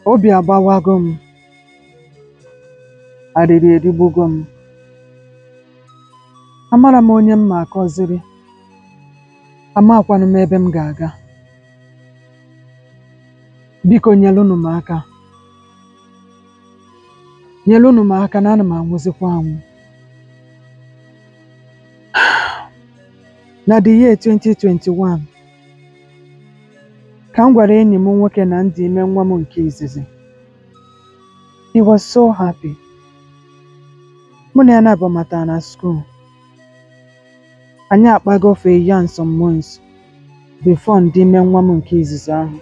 Obi agbawago m, arịrị erigbugo m. Amara m onye m ma akọziri, amakwanụ m ebe m ga-aga. Biko nyelụnụ m aka, nyelụnụ m aka na ana m anwụzikwa anwụ. Na the year 2021, ka m gwara enyi m nwoke na m dị ime nwa m nke izizi. He was so happy. Mụ na ya na-abọmatara na school. Anyị akpago for a year and some months before ndị ime nwa m nke izizi ahụ.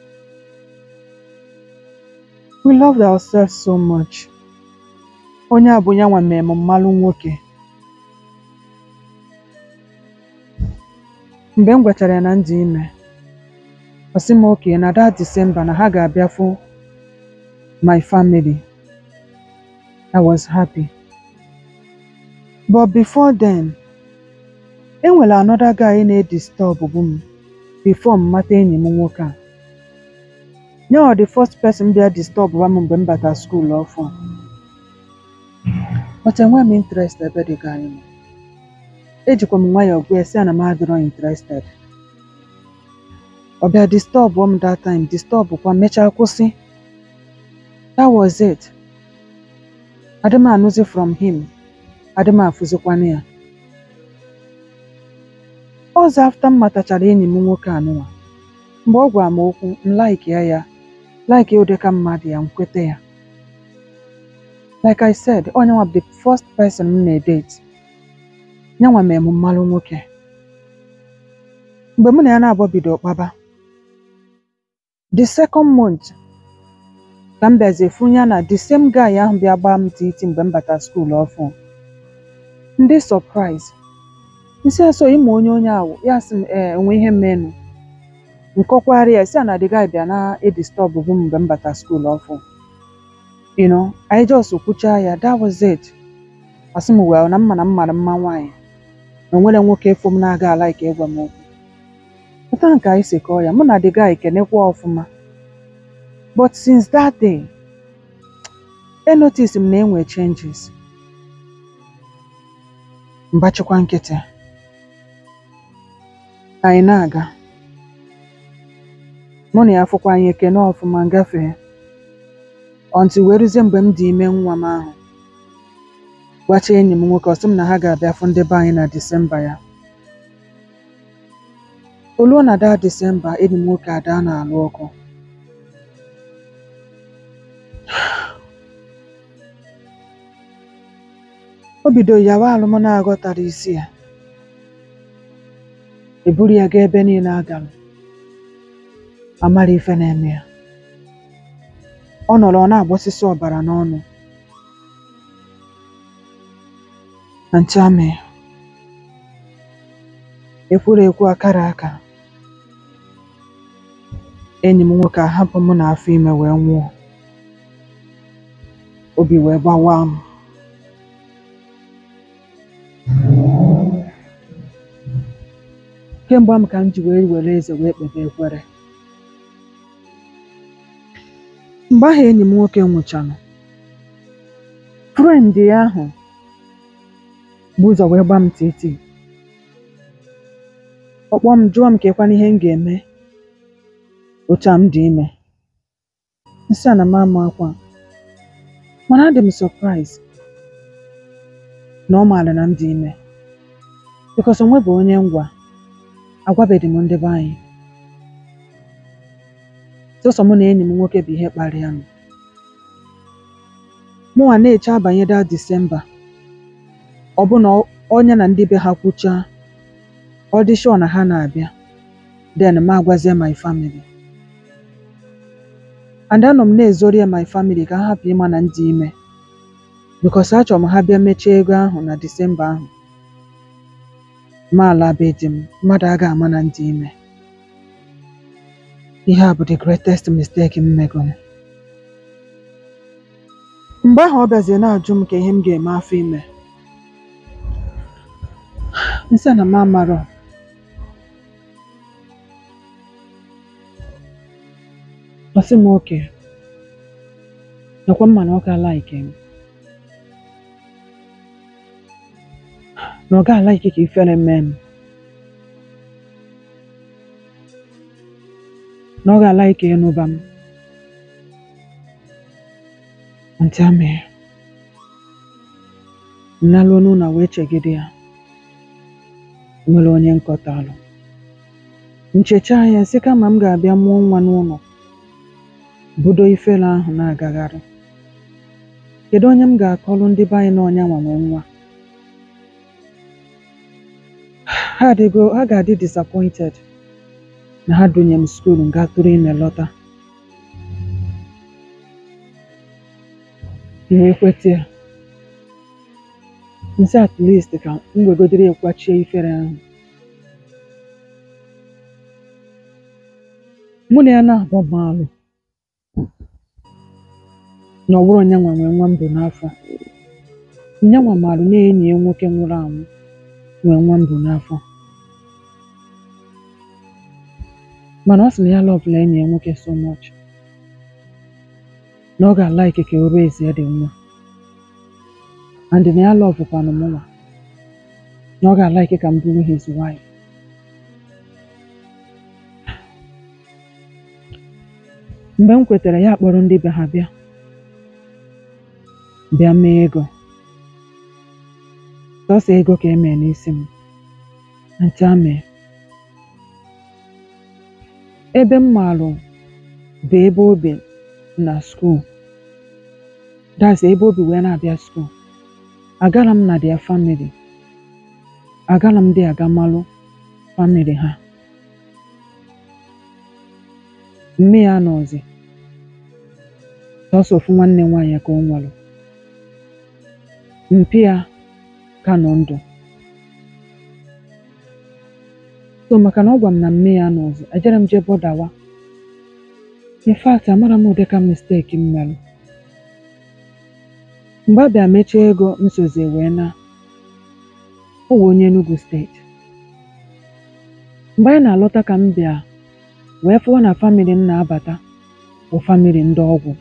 We loved ourselves so much. Onye a bụ yanwa mee m mmalụ nwoke. Mgbe m gwachara ya na m dị ime, ọ sị m okay na that December na ha ga-abịa fụ my family. I was happy. But before then, e nwere another guy na-edisturb bụ m before m mata enyi m nwoke a. Ya ọ the first person bịa disturb m mgbe m bata school ọfụ. But enweghị m interest ebe the guy nọ. Ejikwa m nwayọọ gwa ya sị ya na m adịrọ interested. Ọ bịa disturb m that time, disturb kwa mechaa kwụsị. That was it. Adị m anụzi from him, adị m afụzikwanụ ya. Ọzọ after m matachara enyi m nwoke anụnwa, mgbe ọ gwara m okwu, m like ya ya, like ya ụdịka mmadụ ya, m kwete ya. Like I said, ọ nyanwa bụ the first person m na-edate. Nyanwa mee m mmalụ nwoke. Mgbe mụ na ya na-abụọ bido kpaba, the second month ka m bịazie fụ ya na the same guy ahụ bịa gbaa m titi mgbe m bata school ọfụ. Ndị surprise. Nsị ya so ịma onye onye ahụ, ya sị m ee enwe ihe mmenụ. Nkọkwara ya sị ya na the guy bịa na-edisturb bụ m mgbe m bata school ọfụ. You know, anyị just kwuchaa ya, that was it. Ọ sị m well na mma na m mara mma nwaanyị. Na o nwere nwoke fụ m na-aga alaike ịgwa m okwu. Pụta nke anyị si kọọ ya, mụ na the guy kenekwa ọfụma. But since that day, e notice m na enwe changes. Mbachikwa nkịtị. Anyị na-aga. Mụ na ya fụkwa anyị ekene ọfụma ngafee. Until wee ruzie mgbe m dị ime nwa m ahụ. Gwacha enyi m nwoke, ọ sị m na ha ga-abịa fụ ndị be anyị na Disemba ya. O luo na that Disemba, enyi m nwoke adaa na-alụ ọkụ. O bido yawa alụm na-aghọtara isi ya. E buru ya gaa ebe niile a gara. Amara ife na-eme ya. Ọ nọrọ ọ na-agbọsịsị ọbara n'ọnụ. Na nche amị. Ekwuru ekwu akara aka. Enyi m nwoke ahapụ mụ na afọ ime wee nwụọ. Obi wee gbawa m. Kemgbe ahụ ka m ji wee were eze wee kpebe ekwere. Mgbe ahụ enyi m nwoke nwụchalụ, friend ya ahụ bụ ụzọ wee gba m titi. Ọ kpọọ m jụọ m kekwana ihe m ga-eme otu a m dị ime. M sị ya na m ama akwa. Mana adị m surprise na ọ maara na m dị ime. Because o nwebe onye m gwa, agwabeghị m ndị be anyị. Sọsọ mụ na enyi m nwoke bụ ihe kparịa m. Mụnwa na-eche abanye that December, ọ bụ na onye na ndị be ha kwuchaa, ọ dị sure na ha na-abịa, then m agwazie my family. And anọ m na-ezori ya my family ka ha hapụ ịma na m dị ime. Because achọrọ m ha bịa mechaa ego ahụ na December ahụ. Ma ala be di m, mmadụ agaghị ama na m dị ime. Ihe a bụ the greatest mistake m megoro. Mgbe ahụ ọ bịazie na-ajụ m ka ihe m ga-eme afọ ime. M sị ya na m amarọ. Ọ sị m okay. nakwa mma na ọ ga-alaiki m na ọ ga-alaiki ka ifere mee m na ọ ga-alaiki ịnụba m ntị amị nnaluo n'ụlọ wee chegide ya nwere onye nkọtalụ nchecha ya sị kama m ga-abịa mụọ nwa n'ụlọ budo ifere ahụ na-agagharị kedu onye m ga-akọlụ ndị be anyị na ọnya nwa nwee nwa ha adịgo ha ga-adị disappointed na ha dunye m skuulu nga tụrụ ime lọta wee kweta ya nsị at least ka m wegodere ekwachie ifere ahụ mụ na ya na-abọ maalụ na ọ bụrụ nyanwa nwee nwa mbụ n'afọ nyanwa maalụ na enyi ya nwoke nwụrụ anwụ nwee nwa mbụ n'afọ mana ọ sị na ya lọbụla enyi ya nwoke so much na ọ ga-alaiki ka o ruo ezi dị nwa and na ya lọbụkwanụ mụnwa na ọ ga-alaiki ka m bụrụ his wife mgbe m kwetara ya kpọrọ ndị be ha bịa bịa mee ego sọsọ ego ka emee n'isi m ntị amee ebe m maalụ bụ ebe obi na skuul das ebe obi wee na-abịa skuul agara m na dia famili agara m dị aga malụ famili ha mme ya nọzi sọsọ ofu nwanne nwaanyị ka o nwere mpi ya ka nọ ndụ so maka na ọ gwa m na mme ya nọzi ejere m jee bọdawa in fact amara m ụdị ka misteki m merụ mgbe a bịa mechaa ego nsozi wee na o wee onye Enugu steeti mgbe anyị na-alọta ka m bịa wee fụwa na famili m na-abata bụ famili ndị ọgwụ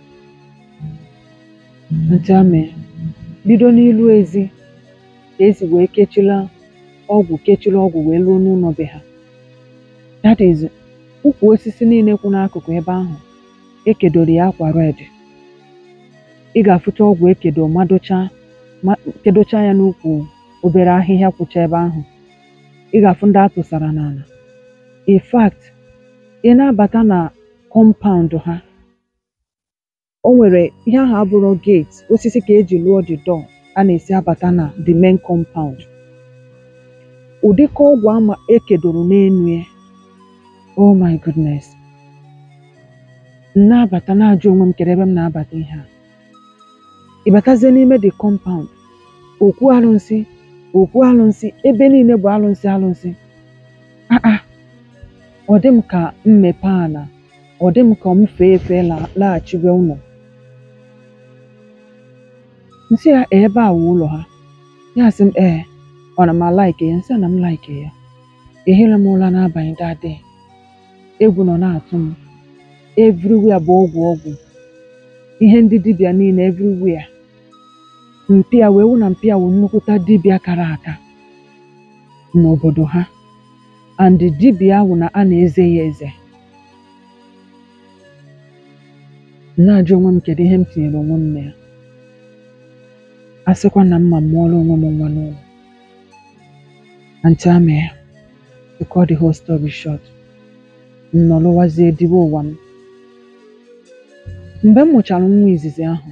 ntị amị bido n'ilu ezi ka esi wee kechila ọgwụ kechila ọgwụ wee luo n'ụlọ be ha that is ukwu osisi niile kwụ n'akụkụ ebe ahụ ekedoro ya akwa red ị ga-afụcha ọgwụ ekedo madocha ma- kedocha ya n'ukwu obere ahịhịa kwụcha ebe ahụ ị ga-afụ ndị atụsara n'ala in fact ị na-abata na kọmpaụnd ha o nwere ihe ahụ abụrụ gate osisi ka eji lụọ the door a na-esi abata na the main compound ụdịka ọgwụ ama ekedoro n'enu ya oh my goodness m na-abata na-ajụ onwe m kedu ebe m na-abata ihe a ịbatazie n'ime the compound okwu alụnsị okwu alụnsị ebe niile bụ alụnsị alụnsị ah ah ọ dị m ka mmepe ana ọ dị m ka m fee efe la- laghachiwe ụlọ nsị ya "Ee, ebe a wụ ụlọ ha ya sị m ee ọ na m alaike ya nsị a na m laike ya ehila m ụra n'abalị dade egwu nọ na-atụ m everywhere bụ ọgwụ ọgwụ ihe ndị dibịa niile everywhere mpịa wee wụ na mpịa wụ nnukwuta dibịa kara aka n'obodo ha and dibịa ahụ na a na-eze ya eze m na-ajụ onwe m kedu ihe m tinyere onwe m na ya a sịkwa na mma mụọrọ onwe m nwa n'ụlọ antị amị ya to cut the whole story short m nọrọwazie dibe ụwa m mgbe m mụchara nwa izizi ahụ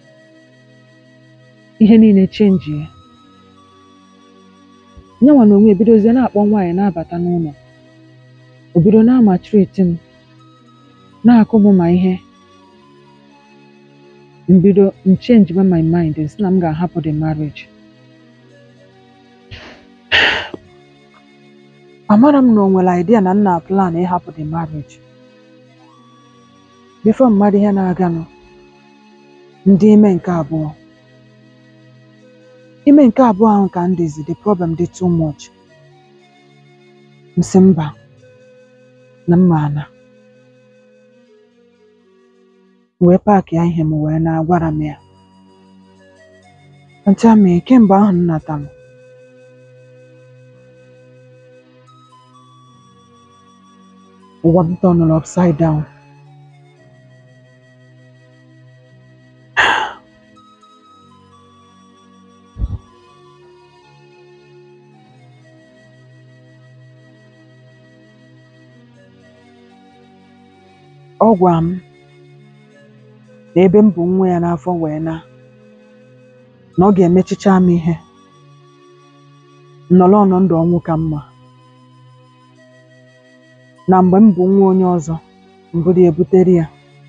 ihe niile chenji ya nyanwa na onwe ebidozie na-akpọ nwaanyị na-abata n'ụlọ o bido na-ama triti m na-akụ m ma ihe mbido m change my mind si na m ga-ahapụ the marriage amara m na o nwere idea na m na plan ịhapụ the marriage before mmadụ ihe na-aganụ ndị ime nke abụọ ime nke abụọ ahụ ka m dịzi the problem dị too much nsị mba na mma ana wee paakịa ihe m wee na-agwara m ya ntị amị kemgbe ahụ m natalụ ụwa m tọnụrụ upside down ọ gwa m na ebe m bụ nwa ya n'afọ wee na na ọ ga-emechicha m ihe nnọrọ ọnọ ndụ ọnwụ ka mma na mgbe m bụ nwa onye ọzọ mbụrụ ebutere ya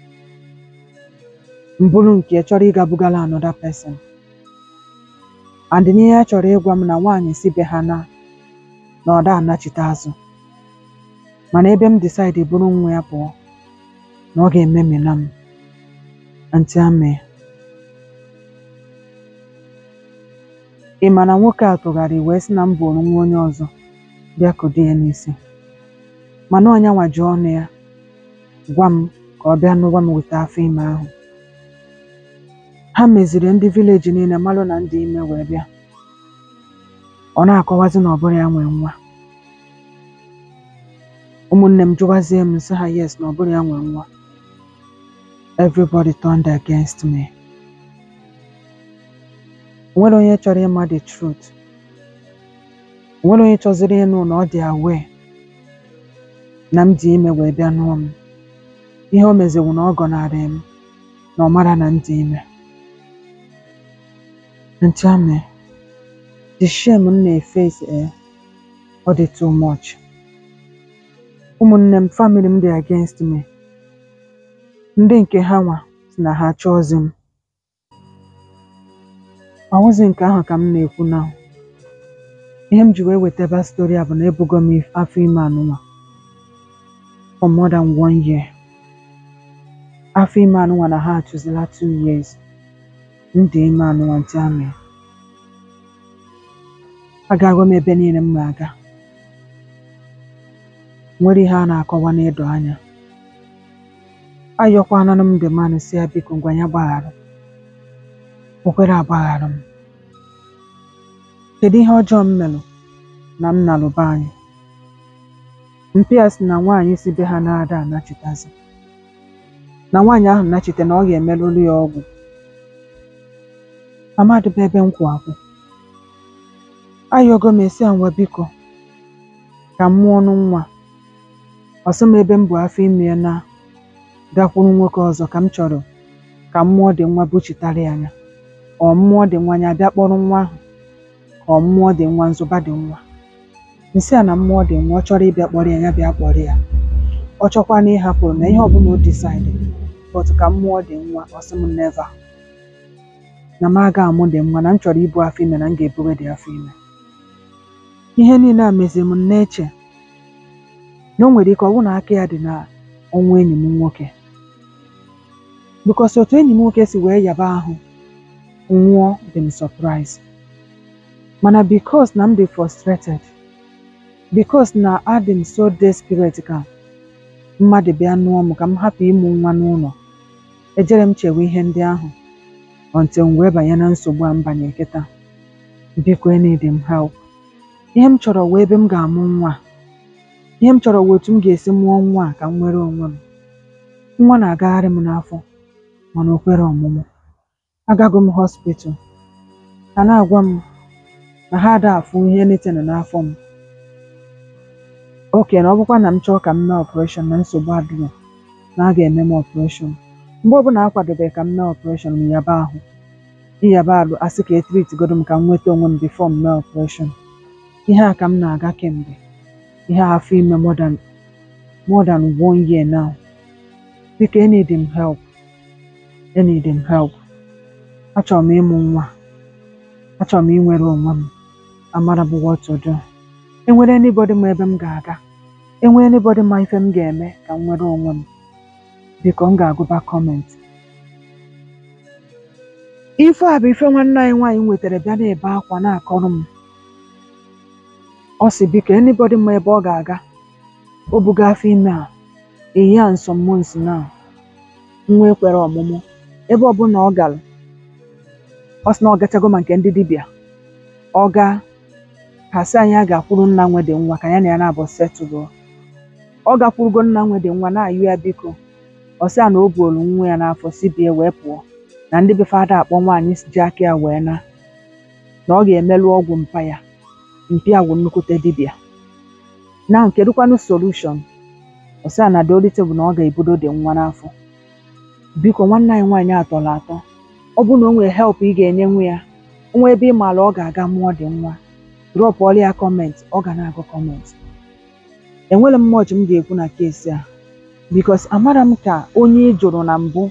mbụrụ nke chọrọ ịga bugala another person and n'ihe a chọrọ ịgwa m na nwaanyị si be ha na na ọ da anachite azụ mana ebe m decide bụrụ nwa ya pụọ na ọ ga-ememina m ntị amị ị ma na nwoke a tụgharị wee sị na m bụrụ nwa onye ọzọ bịa kudo ya n'isi mana ọnyanwa ji ọnụ ya gwa m ka ọ bịa n'ụgwọ m weta afọ ime ahụ ha meziri ndị vileji niile malụ na ndị ime wee bịa ọ na-akọwazi na ọ bụrụ ya nwe nwa ụmụnne m jụwazie m sị ha yes na ọ bụrụ ya nwe nwa everybody turned against me o nwere onye chọrọ ịma the truth o nwere onye chọziri ịnụ na ọ dị aware na m dị ime wee bịa nụọ m ihe o meziwu na ọ gọnarị m na ọ mara na m dị ime ntị amị the shame m na-efesi eh, ọ dị too much ụmụnne m family m dị against me ndị nke ha nwa si na ha chọọzi m ọwụzi nke ahụ ka m na-ekwu na ihe m ji wee wetaba stori a bụ na ebugo m if- afọ ime anụnwa for more than one year afọ ime anụnwa na ha achụzila two years m dị ime anụnwa ntị amị agago m ebe niile m na-aga nwere ihe a na-akọwa n'ịdọ anya ayọkwananụ m dị mmanụ si ya biko ngwa ya gbaghara o kwere agbaghara m kedu ihe ọjọọ m melụ na m nalụba anyị mpịa sị na nwaanyị si be ha na-ada anachitazi na nwaanyị ahụ nachite na ọ ga-emelụlụ ya ọgwụ amadịba ebe m kwụ akwụ ayọgo m esi ngwa biko ka m mụọ ọnụ nwa ọsọ m ebe m bụ afọ ime ya na gakwuru nwoke ọzọ ka m chọrọ ka mmụọ dị nwa buchitara ya anya ọ mmụọ dị nwa anya bịa kpọrọ nwa ahụ ka ọ mmụọ dị nwa nzụba dị nwa nsị a na mmụọ dị nwa ọ chọrọ ịbịa kpọrọ ya ya bịa kpọrọ ya ọ chọkwa na ịhapụ na ihe ọbụla o decide but ka mmụọ dị nwa ọ sị m never na m aga amụ dị nwa na m chọrọ ibu afọ ime na m ga-ebuwe dị afọ ime ihe niile a meziri m na-eche na o nwere ike ọ bụ na aka ya dị na ọnwụ enyi m nwoke bikos otu enyi m nwoke si wee yaba ahụ nwụọ dị m surprise mana bikos na m dị frustrated bikos na adị m so desperate ka mmadụ bịa nụọ m ka m hapụ ịmụ nwa n'ụlọ ejere m chewe ihe ndị ahụ until m wee banye na nsogbu a m banye kịta biko need m help ihe m chọrọ wee ebe m ga-amụ nwa a. ihe m chọrọ wee otu m ga-esi mụọ nwa a ka m nwere onwe m nwa na-agagharị m n'afọ mana o kwere ọmụmụ agago m hospital ha na-agwa m na ha ada afụ ihe netin n'afọ m oke na ọ bụkwa na m chọọ ka m mee ọpụreshọn na nsogbu adịghị na a ga-eme m ọpụreshọn mgbe ọbụla a kwadobe ka m mee ọpụreshọn m yaba ahụ ịyaba alụ asị ka etritigodo m ka m nweta onwe m bifo m mee ọpụreshọn ihe a ka m na-aga kemgbe ihe a afọ ime more than more than one year now biko enid m help enid m help achọrọ m ịmụ nwa achọrọ m inwere onwe m amara bụ what to do enwere anybody ma ebe m ga-aga enwere anybody ma ife m ga-eme ka m nwere onwe m biko m ga-agụba kọment ife a bụ ife nwanne anyị nwaanyị nwetara bịa na-ebe akwa na-akọrọ m ọ sị biko anybody ma ebe ọ ga-aga o buga afọ ime a eyi a nsọ months now nwa ekwere ọmụmụ ebe ọbụla ọ gara ọ sị na ọ gachago ma nke ndị dibịa ọ gaa ha sị anyị a ga-akwụrụ nna nwede nwa ka ya na ya na-abụ setụlụ ọ gakwurugo nna nwede nwa na-ayụ ya biko ọ sị ya na o buolu nwa ya n'afọ si bie wee pụọ na ndị be fada akpọ nwaanyị ji aka ya wee na na ọ ga-emelụ ọgwụ mpa ya mpi a wụ nnukwute dibịa na kedụkwanụ solushon ọ sị ya na dolite bụ na ọ ga-ebudo dị nwa n'afọ biko nwanne anyị nwaanyị atọrọ atọ ọ bụrụ na o nwere help ị ga-enye nwa ya nwa ebe ị maara ọ ga-aga mụọ dị nwa drọp ọlụ ya kọment ọ ga na-agụ kọment enwere m much m ga-ekwu na keesi a bikos amara m ka onye ị jụrụ na mbụ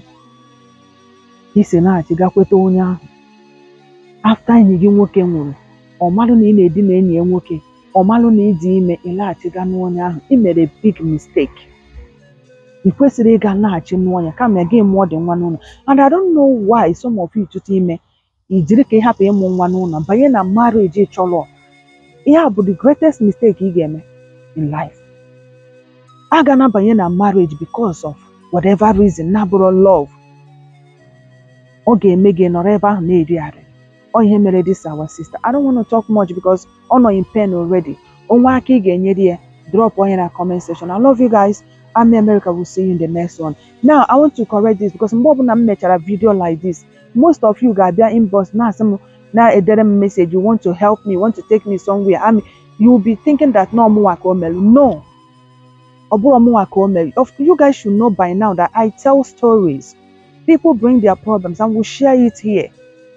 isi naghachi gakweta onye ahụ afta enyi gị nwoke nwụrụ ọ malụ na ị na-edina enyi ya nwoke ọ malụ na ịdị ime ịlaghachiga n'onye ahụ ị mere big mistake ị kwesịrị ịga laghachi nụọ ya kama gị mụọ dị nwa n'ụlọ and I don't know why some of you chụta ime i jiri ka ị hapụ ịmụ nwa n'ụlọ banye na marriage ị chọrọ ihe a bụ the greatest mistake ị ga-eme in life a ga na-abanye na marriage because of whatever reason na-abụrụ love ọ ga-eme gị nọrọ ebe ahụ na-eri arị ọ ihe mere this our sister I don't want to talk much because ọ nọ in pain already onwe aka ị ga-enyere ya drop onye na comment section I love you guys Ami America will see you in the next one now I want to correct this because mgbe ọbụla m mechara video like this most of you ga-abịa inbox na-asị m na-edere m message you want to help me want to take me somewhere I mean, you will be thinking that no mụnwa ka o melụ no ọ bụrụ mụnwa ka o melụ Of- you guys should know by now that I tell stories people bring their problems and we share it here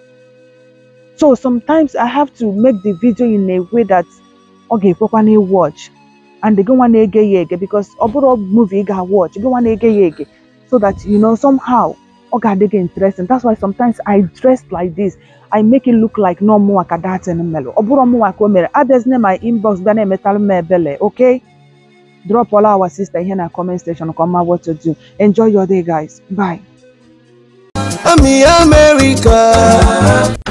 so sometimes I have to make the video in a way that ọ ga-ekwekwa na watch and gị nwa na-ege ya ege because ọ bụrụ movie ị ga-watch gị nwa na-ege ya ege so that you know somehow ọ ga-adị gị interesting that's why sometimes I dress like this I make it look like no mụnwa ka datin melụ ọ bụrụ mụnwa ka o mere abịazina my inbox bịa na-emetalụ m ebele okay drop all our sister here na comment section ka ọ ma what to do enjoy your day guys bye Ami America.